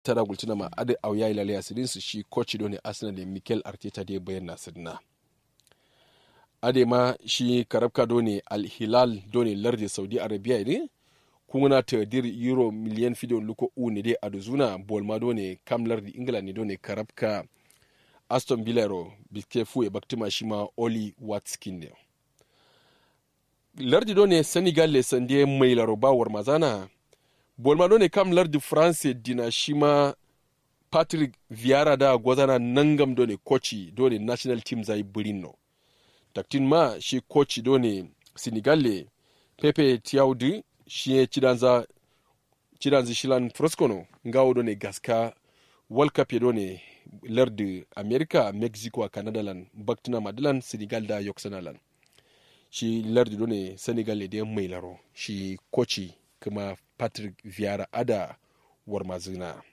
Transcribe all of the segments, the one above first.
tara gultina ma ade auya ilale asirin su shi coach doni arsenal da mikel arteta da bayan nasirna ade ma shi karabka doni al hilal doni lardi saudi arabia ne kuna ta dir euro miliyan fido luko u ne dai aduzuna bolma doni kam lardi ingila ne doni karabka aston villaro biske fu e baktima shi ma oli watskin ne lardi doni senegal le sande mai laroba war mazana bolma doni kam lardi france dina shi ma patrick viara da gwazana nangam doni koci doni national team zai birino taktin ma shi koci doni senegal le pepe tiaudi shi ya cidanza cidanza shilan froscono ngawo doni gaska world cup doni lardi america mexico a canada lan baktina madalan senegal da yoksanalan shi lardi doni senegal le da mai laro shi koci kuma patrick viara ada warmazina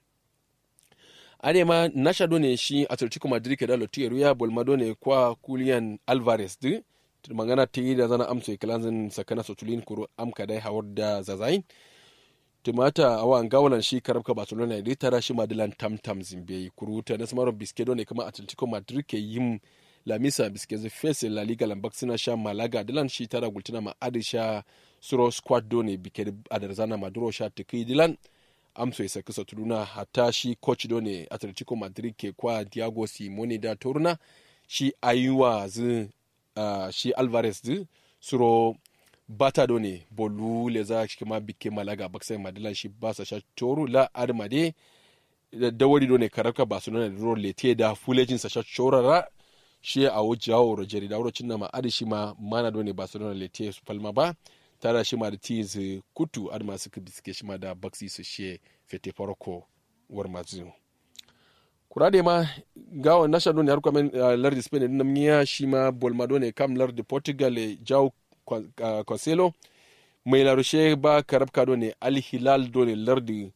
adema nasha done shi atletico madrid ke da lotier ya bolma done kwa kulian alvarez di magana ta yi da zana amsa ikilanzin sakana sotulin kuro amka dai hawar da zazain tumata awa gawalan shi karabka barcelona da tara shi madilan tamtam zimbe kuru ta nasu maron biske done kuma atletico madrid ke yin lamisa biske zai fese la liga lambak suna sha malaga dilan shi tara gultuna ma adi sha suro squad done bike adarzana maduro sha tukai dilan amso isa kisa tuduna hata shi coach done atletico madrid ke kwa diago simone da toruna shi ayuwa zu uh, shi alvarez zu suro bata done bolu le za shi kuma bike malaga baksa madilan shi basa sha toru la admade da wari done karaka barcelona da role te da fulejin sa sha chorara shi a wujawo rogeri da wurocin na ma adi shi ma mana done barcelona le te su palma ba tara shi ma da tiz kutu ad masu biske shi ma da baksi su she fete farko war mazu kurade ma gawa nasha don har kwamen lardi spain din namiya shi ma bolmado ne kam lardi portugal jau cancelo mai larushe ba karabka do ne al hilal do ne lardi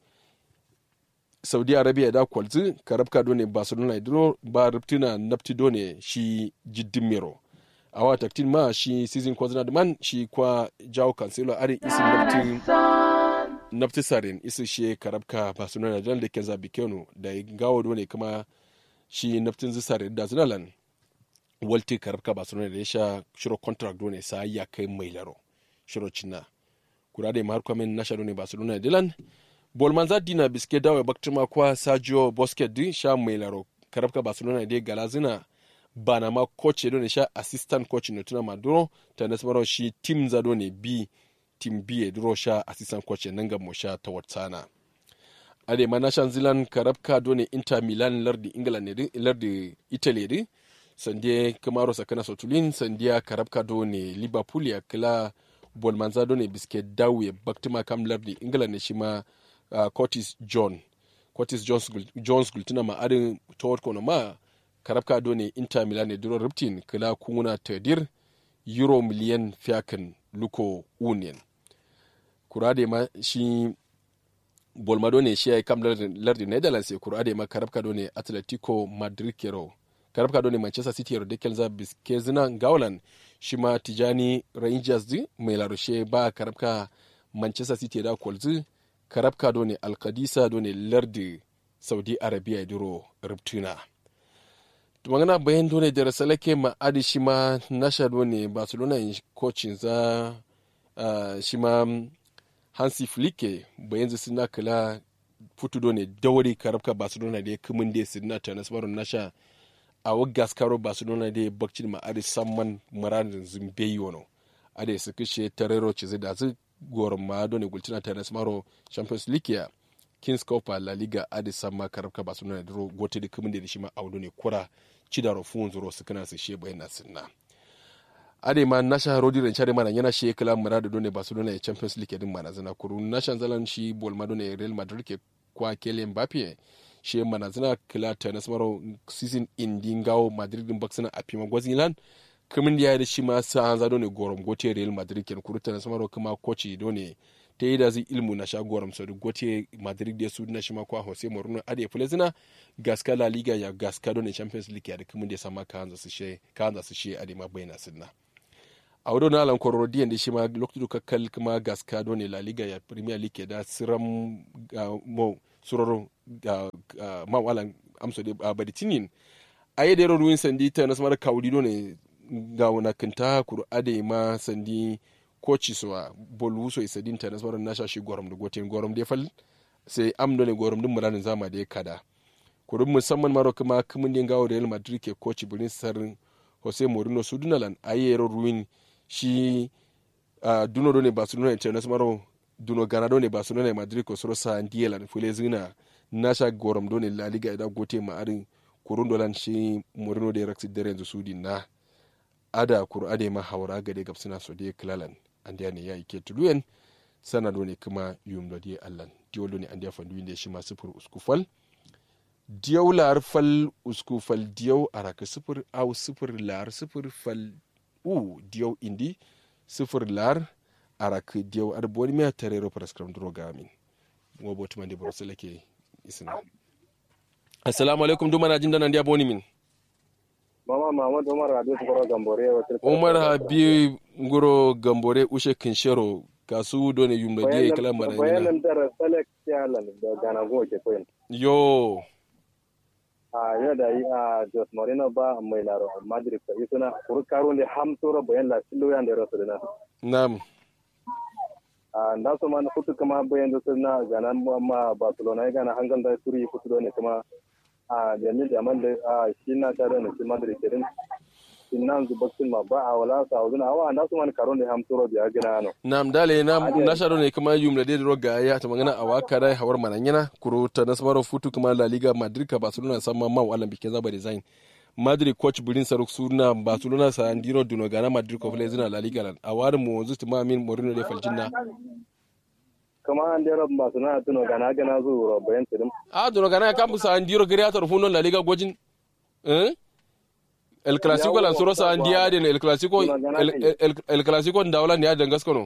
saudi arabia da kwalzi karabka do ne barcelona idro ba riptina napti do ne shi jiddin mero awa taktin ma shi season kwazina man shi kwa jawo kansilo ari isi naftin nafti sarin isi shi karabka barcelona jan da kenza bikenu da gawo do ne kuma shi naftin zisarin da zinalan walti karabka barcelona da ya sha shiro contract do ne sa ya kai mai laro shiro cinna kura da mahar kwamin nasha do ne barcelona dilan bolman za dina biske dawo baktima kwa sergio busquets din sha mai laro karabka barcelona da galazina bana ma coach do ne sha assistant coach ne tuna maduro ta nasmaro shi team za do ne bi team b e duro sha assistant coach nan ga mo sha ta watsana ade ma nashan zilan karabka do ne inter milan lardi england ne lardi italy ne sande kamaro sakana sotulin sandiya karabka do ne liverpool ya kila bolmanza do ne biske dawe baktima kam lardi england ne shi ma uh, curtis john curtis jones, jones gultuna ma adin toward kono ma karabka do ne inter milan ne duro riptin kila kuna tadir euro miliyan fiyakan luko union kurade ma shi bolmado ne shi ya yi kam lardin netherlands ya kurade ma karabka do ne atletico madrid kero karabka do ne manchester city yaro dekel za biskezina gaulan shi ma tijani rangers di mai larushe ba karabka manchester city da kwalzi karabka do ne alkadisa do ne lardi saudi arabia ya duro riptuna magana bayan dole da rasalake ma adi shi ma nasha ne barcelona coaching za uh, shi ma hansi flike bayan zai suna kula futu dole dauri karabka barcelona da ya kumin da suna ta nasarar nasha a wagas karo barcelona da ya bakcin ma adi samman maradin zimbeyi wano adi su kishe tarero ce zai da zai goron ma dole gultina ta nasarar champions league ya kings cup la liga adi samma karabka barcelona da gote da kumin da shi ma audu ne kura cidaro fun zuro su kana su she bayan sinna ade ma nasha rodi ren chare mana yana she kala murada done barcelona ya champions league din mana zana kuru nasha zalan shi bol madone real madrid ke kwa kele mbappe she mana zana kala ta nasmaro season in dingawo madrid din baksana a pima gwazilan kamin da ya da shi ma sa za done gorom gote real madrid ke kuru ta nasmaro kuma coach done ta yi da zai ilmu na shagoram sau gote madrid da su na shi makwa jose mourinho ade fulezina gaska la liga ya gaska don champions league ya da kuma da sama kanza su she kanza su she ade ma bayna sunna a wado na alan kororo diyan da shi ma lokacin kakkal kuma gaska don la liga ya premier league da siram mo suroro ga mawalan amso de baditinin aye de ruwin sandi ta na samar kawri do ne ga wana kanta kuru ade ma sandi koci so bolu so isadin ta na samar na shashi gorom da gotin gorom de fal sai amdo ne gorom din muranin zama da ya kada kuru musamman maro kuma kumin din gawo Real Madrid ke koci burin sarin Jose Mourinho su dunalan aye ruwin shi uh, duno do ne Barcelona international duno gana do ne Barcelona e Madrid ko soro sa ndiela fule zina nasha gorom do ne La Liga da gote ma arin kurun dolan shi Mourinho da raksi dare yanzu sudi na ada kuru ade ma haura gade gabsina so de klalan andiya ne ya ike tuluyen sana do ne kuma yum do de allan diolo ne andiya fandu inde shi ma sifur uskufal diyaw lar fal uskufal diyaw araka sifur aw sifur lar sifur fal u diyaw indi sifir lar arak diyaw ar boni me tarero prescribe droga amin wo boti mande boro seleke isna assalamu alaikum duma na jinda nan dia boni min mama mamad umar habib ngoro gambore umar habib ngoro gambore ushe kinshero kasu do ne yumdo die kala mara bayanan dar select yalan da gana go ke koyin yo a yau da yi a Jos Marino ba mai laro Madrid ka yi suna kuru karo ne ham tora bayan la silo yan da rasu na. Nam. A da su ma kutu kama bayan da suna gana ma Barcelona ya gana hangan da turi kutu ne kuma a jami'in da man da shi na tare da shi Madrid kerin. Innan zubakin ma ba a wala sa wuzuna awa da su ma karo ne ham tora biya gina ano. Nam dale nam na sharo ne kuma yumla de roga ya ta magana a waka dai hawar mananyana kuro ta nasmaro futu kuma La Liga Madrid ka Barcelona sama ma wala bikin zaba design. Madrid coach Burin Saruk suna Barcelona sa Andino Duno gana Madrid ko fle zina La Liga lan a wari mu wanzu tuma min Mourinho de faljinna. Kama an dera Barcelona tuno gana gana zuwa bayan tirim. A Duno gana kan busa Andiro creator funon La Liga gojin. Eh? El Clasico lan soro sa andiya den El Clasico El Clasico ndawla ne ya dangas kono.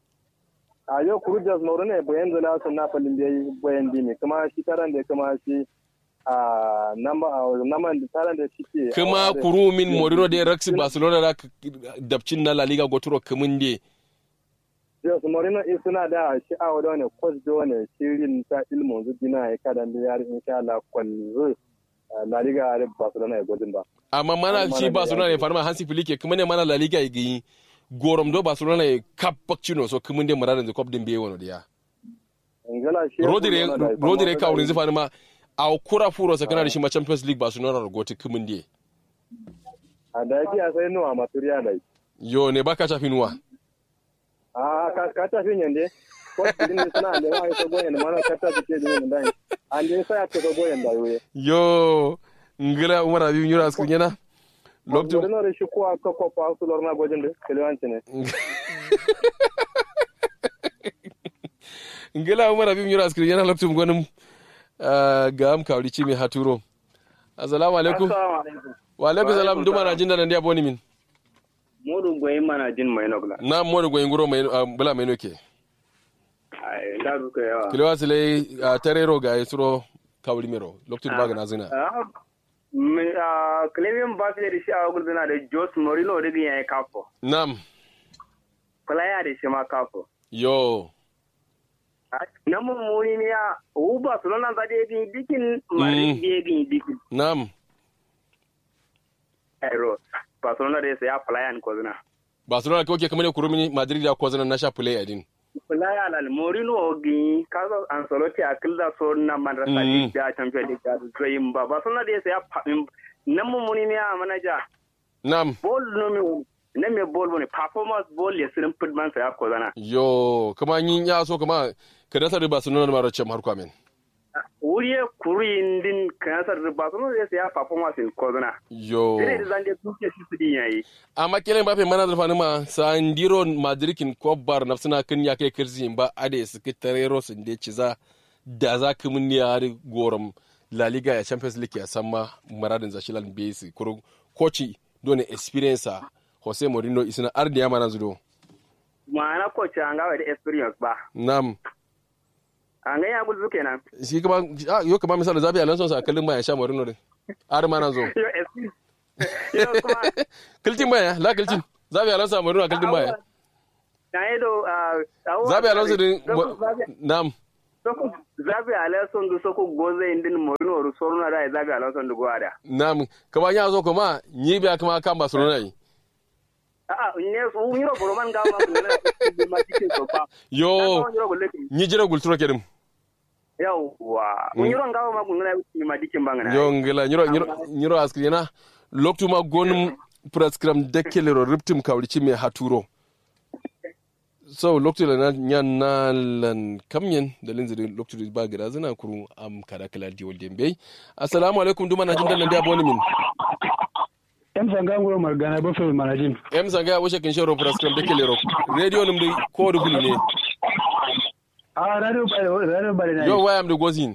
a yau kuru jas mauru ne bayan zana sun na falin da yi bayan dimi kuma shi taran da kuma shi a naman da taran da shi ke kuma kuru min morino da raksi barcelona da dabcin na la liga goturo kamun de jas morino in suna da shi a wadda wani kwas da wani shirin ta ilmin zudina ya kada da yari insha Allah kwallo la liga a barcelona ya gwajin ba amma mana shi barcelona ne farma hansi filike kuma ne mana la liga ya gayi gorom do barcelona e kap bakcino so kumunde mararen de kop dembe wono dia rodire rodire ka wurin zifani ma a kura furo sakana da shi ma champions league barcelona ro goti kumunde a da yake a sai nuwa maturiya da yo ne baka chafi nuwa a ka ka chafi nyande ko din ne suna da wani to goyen mana ka ta ce din da an din sai ka to goyen da yoye yo ngila umar abi nyura asku nyana lokacin da da shi kuwa ka kofa su lorna gwajin da kiliwanci ne ngila umar abin yura askiri yana lokacin gwanin ga am kawri ci mai haturo assalamu alaikum wa alaikum salam duma na jin da nan dia boni min modu goyin mana jin mai nokla na modu goyin guro mai bula mai noke ai da duka yawa kiliwa sile tarero ga yesuro kawri mero lokacin ba ga na zina Clevian Barkley da shi a wajen na da Jose Mourinho da ya yi kafo. Nam. Kulaya da shi ma kafo. Yo. Na mummuni ne ya wu Barcelona za da ya gini dikin mari da ya gini dikin. Nam. Aero. Barcelona da ya saya Fulayan Kozina. Barcelona kawai ke kamar ne kurumi Madrid da Kozina na sha Fulaya din. Fulaya lal Mourinho gini kaza Ancelotti a kilda so na madrasa mm. da Champions League da zoyin ba Barcelona da ya saya na mummuni ne ya manaja. Nam. Ball no me na me ball bane performance ball ya sirin fitman sa ya kozana. Yo, kuma yin ya so kuma ka dasa riba su nuna mara cem har kwamin. Wuri ya kuri din ka dasa riba su nuna ya performance in kozana. Yo. Dire da zan je duke shi su din yayi. Amma kiran ba fe mana da fani ma Sandiro Madrikin Kobar na suna kan ya kai kirzi ba ade su ki tarero sun de ciza da za ka mun ya gorom La Liga ya Champions League ya san ma maradin zashilan base kuro koci dole experience Jose Mourinho isina ardi ya mana zudo. Ma'ana koci an gawa da experience ba. Nam. An ga ya gudu kenan. Shi kuma yo kuma misali zabi Alonso sa kallin ma ya sha Mourinho din. Ar mana zo. Yo kuma kiltin baya la kiltin. Zabi Alonso Mourinho kiltin baya. Na yi do Zabi Alonso din nam. soko zabi ala son du soko goze indin morino ru soruna da zabi ala son du gwada nam kama nya zo kuma nyi biya kuma kan barcelona yi a ne su nyiro boroman ga ma ne ma tike so pa yo nyiro golle nyi jira gulturo kedim yawa nyiro ngawa ma kunna ni ma dikin bangana yo ngila nyiro nyiro nyiro askrina loktuma gonum prescram dekkelero riptim kawrici me haturo so loktula na nyan na lan kamyen da linziri loktula ba gira zina kuru am kada kala diwol dembe assalamu alaikum duma na jindan nan da boni min em sanga ngoro margana ba fe manajin em sanga ya wuce kin shoro prescram dekkelero radio nim de ko du gulu ne a radio ba radio ba na yo wayam de gozin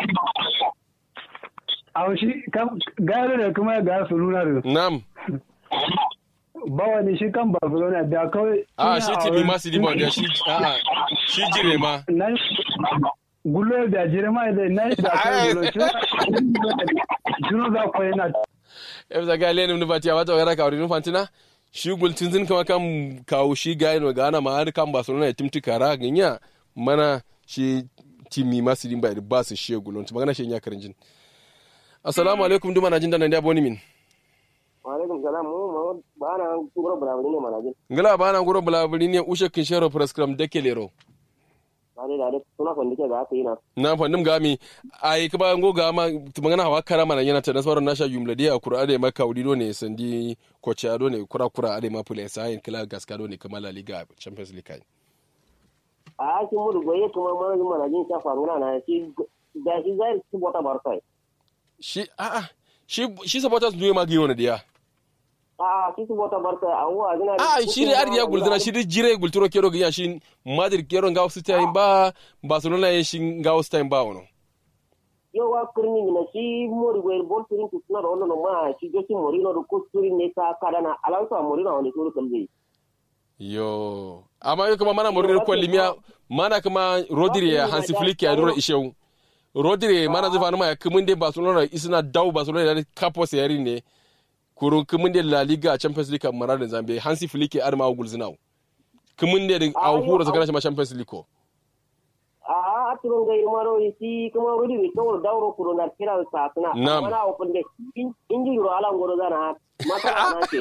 a shi kam gare da kuma ga su nuna da nam ba wani shi kan barcelona da kawai a shi tibi masu liba da shi a shi jire ma nan gulo da jire ma da nan da kai gulo juno za ko yana em sanga lenim ni batia wata wara kawri nu fantina shi gultin zin kama kam kawo shi gayin wa gana ma har kan barcelona ya timti kara ganya mana shi timi masu limba da ba su shi gulon magana shi ya karin jin assalamu alaikum duma na jin da nan da boni min alaikum salam mu ba na guro bulabuli ne mana jin ngala ba na guro bulabuli ne ushe kin shero prescram deke lero dare dare suna kwandi ke ga aka yi na na fandim gami ai kuma ngo gama magana hawa kara mana yana ta nasarar nasha yumla dia kura ade maka udido ne sandi kocha ado ne kura kura ade ma pule sai kila gaskado ne kamala liga champions league kai a yakin mudu goye kuma mana jin mana jin sha faru na shi da shi zai su bota barkai shi a a shi shi supporters duwe ma giyo ne dia a shi su bota barkai a wa gina a shi ne ardiya gulduna shi jire gulturo kero giya shi madrid kero nga wasu time ba barcelona yin shi nga wasu time ba wono yau wa kirni na shi mori goye bol turin ku suna da wannan ma shi josi morino da ko turin ne ka kadana alansa morino wani turu kalbe yo amma yo kuma mana morir ko limia mana kuma rodri ya hansi flick ya dora ishew rodri mana zufa numa ya kumunde barcelona isina daw barcelona da capo sayari ne kurun kumunde la liga champions league mara da zambe hansi flick ya arma gulzinau kumunde da au hura zakana ma champions league ko a a turun ga irmaro shi kuma rudi ne kawai dauro kuro na kira sa suna Nam. mana open de inji ro ala ngoro zana mata na ke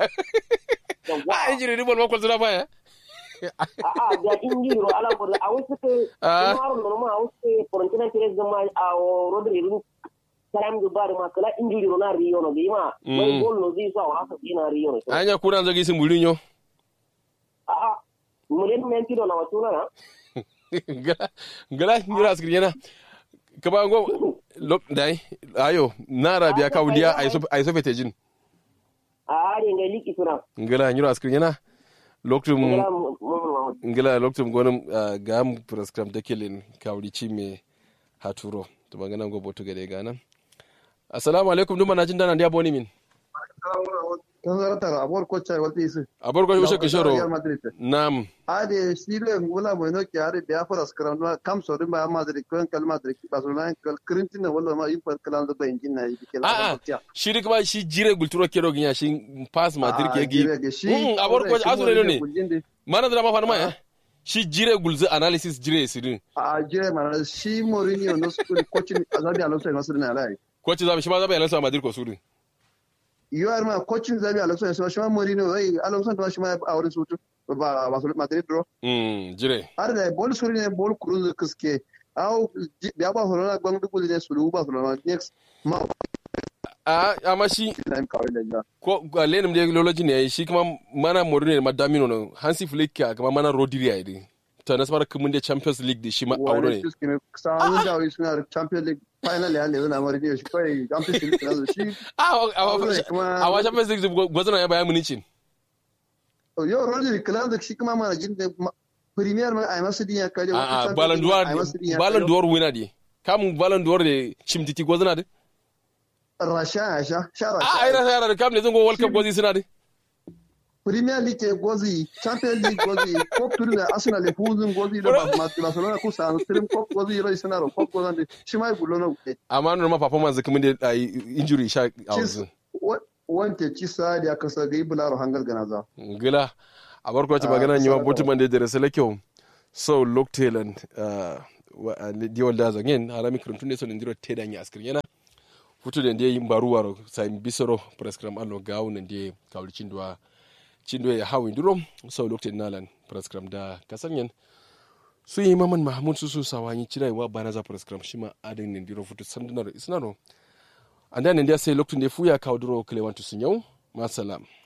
a injiri ni bol ma kwalzuna ba ya a a da inji ro ala ngoro a wasu ke Ah. kuma ro ma a wasu ke frontina kire zama a rodi rin salam du bari ma kala inji ro na riyo no bima mai gol no zi sa wa sa ina riyo no anya kuna zagi sin burinyo a a mulen men tido na watuna na gala gala nyira askiri yana kaba ngo lok dai ayo nara biya ka uliya ay so ay so fete jin a are ngai liki suna ngala nyira askiri yana loktum ngala mu mu ngila loktum gonum uh, gam prescribe dekelin kawri chime haturo to bangana go botu gade gana assalamu alaikum duma na jin dana dia boni min kan zaratar abuwar kwacce wata isi abar go ushe Real kishoro Madrid nam ade shire wala mo no kyare da fara skram no kam so din ba Madrid ko kal Madrid ba so nan kal krintin wala ma impar kalan da bayin jinna yi kila a a shi dik ba shi jire gulturo kero ginya shi pass madrid ke gi Mm, abar ko azure ne mana da ma fa ma ya shi jire gulzu analysis jire sirin a jire mana shi Mourinho no school coaching azabi alonso no sirna alai ko ci zabi shi ma zabi yalansa madrid ko surin you are ma coaching zabi alonso so shi ma Mourinho ai alonso to shi ma a wurin sutu ba ba so Madrid bro mm jire har da bol suri ne bol kurun kiske au da ba hono na gbang dukul ne sulu ba so next ma a amma shi time kawai da ja ko ga lenim de loloji ne shi kuma mana morine ma damino no hansi flick ka kuma mana rodri ya idi ta nasmar kumun de champions league de shi ma auro ne sa'an da wai suna da champions league final ya lezu na mari shi kawai champions league na shi a a Auro ne kuma- a wa champions league gwazana ya bayan municin yau rodri club da shi kuma mana jin da ma- premier ma ai masu dinya kaje a a ballon d'or ballon d'or winner di kam ballon d'or de shimtiti gwazana de rasha ya sha sha a ai rasha rasa yara da kam ne zan go world cup gwazi suna de premier league gozi champions league gozi cup tour da arsenal le fuzun gozi da ba ma barcelona ku sa trim cup gozi ro suna ro cup gozi shi mai gulo na wuce amma no ma performance kumun de ai injury sha a wanzu wante ci sa da aka sa gai bularo hangal gana za gila a barko ci magana yi wa butuman da dare sala kyau so loktelan diwal da zangen harami kirantun ne so ne ndiro teda nya askir yana futu da ndiye mbaru waro sai bisoro prescribe allo gawo ne ndiye kawli chindwa chindwa ya hawi ndiro so lokte nalan prescribe da kasanyen su yi maman mahmud su su sawanyi cina wa bana za prescribe shima adin ne ndiro futu sandunar isnano anda ne ndiya sai lokte ne fuya kawo duro kalewantu sun yau masalam